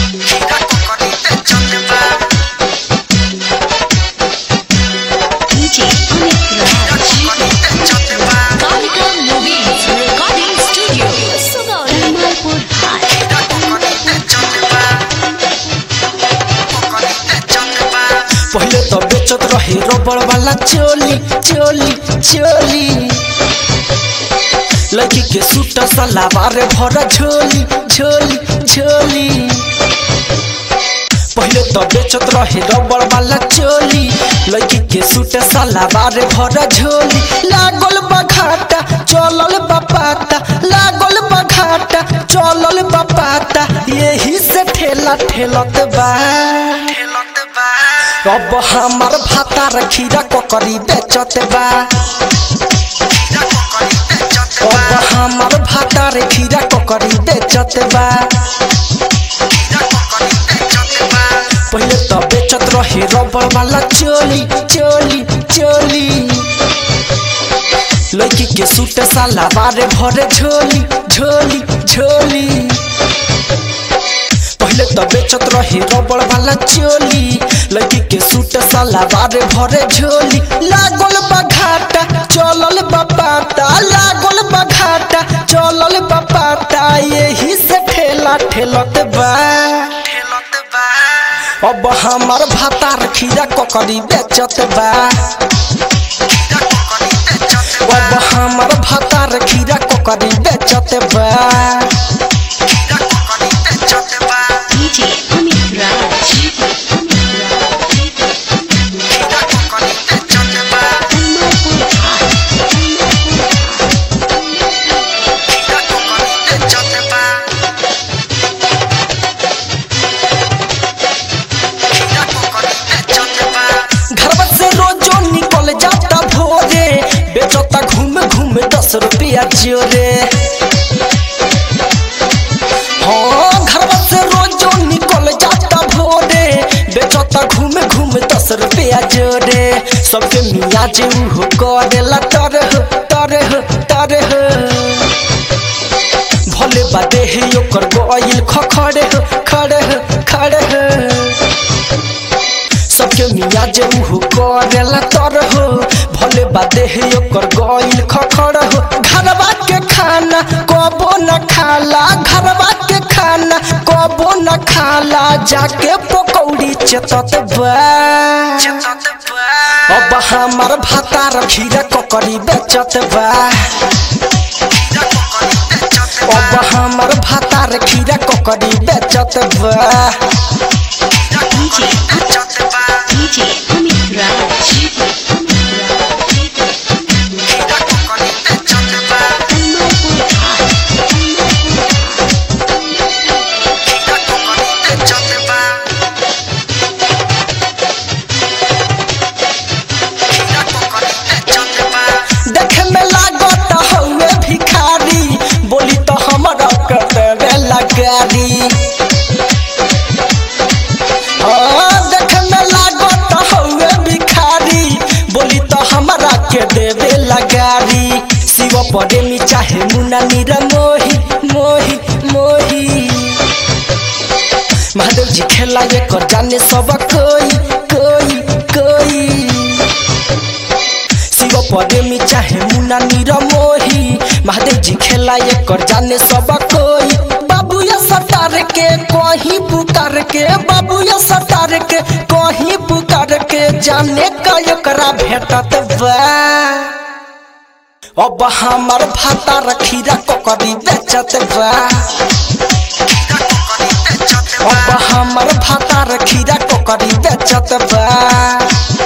DJ Amit Raj. Kalika Movies Recording Studio. Jamalpur High. पहले तो बेचत रहे रबड़ वाला चोली चोली चोली लड़की के सूट सलावार भर झोली झोली झोली पहले तो बेचत रहे रबड़ वाला चोली लड़की के सूट सलावार भर झोली लागल बघाटा चलल बपाता लागल बघाटा चलल बपाता यही से ठेला ठेलत बा अब हमार भाता खीरा ककरी बेचत बा अब हमार भाता रे खीरा ककरी बेचत बा पहले तो बेचत रहे रबड़ वाला चोली चोली चोली लड़की के सूट साला बारे भरे झोली झोली झोली पहले तो बेचत रही रबड़ वाला चोली लड़की के सूट साला बारे भरे झोली लागल बघाटा चलल बपाटा लागल बघाटा चलल बपाटा यही से ठेला ठेलत बा अब हमार भातार खीरा ककड़ी बेचत बा अब हमार भातार खीरा ककड़ी बेचत बा DJ Amit Raj. Jamalpur High. घरवा से रोजो निकल जाता भोरे बेचता घूम घूम दस रुपया जोरे हाँ घरवा से रोजो निकल जाता भोरे बेचता घूम घूम दस रुपया जोरे सबके मियाँ जे उहो करेला तरह तरह तरह भले बादे है ओकर गोइल खखड़े खड़े खड़े सबके मियाँ जे उहो करेला तर हो भले बादे है ओकर गइल खखड़ हो घरवा के खाना कबो न खाला घरवा के खाना कबो न खाला जाके पकौड़ी चेतत बा अब हमार भातार खीरा ककड़ी बेचत बा अब हमार भातार खीरा ककड़ी बेचत बा DJ Amit Raj. Jamalpur High. देखे में लागत हउए भिखारी बोली तो हमरा के देवे लगारी हाँ देखे में लागत हउए भिखारी बोली तो हमरा के देवे लगारी शिव प्रेमी चाहे मुन्ना नीरा मोही मोही मोही महादेव जी खेला ये कर जाने सब कोई कोई कोई शिव प्रेमी चाहे मुन्ना नीरा मोही महादेव जी खेला ये कर जाने सब कोई बाबू या सतार के कहीं पुकार के बाबू या सतार के कहीं पुकार के जाने का एकरा भेटत बा अब हमार भाता रखीरा ककड़ी बेचत बा अब हमार भाता रखीरा ककड़ी बेचत बा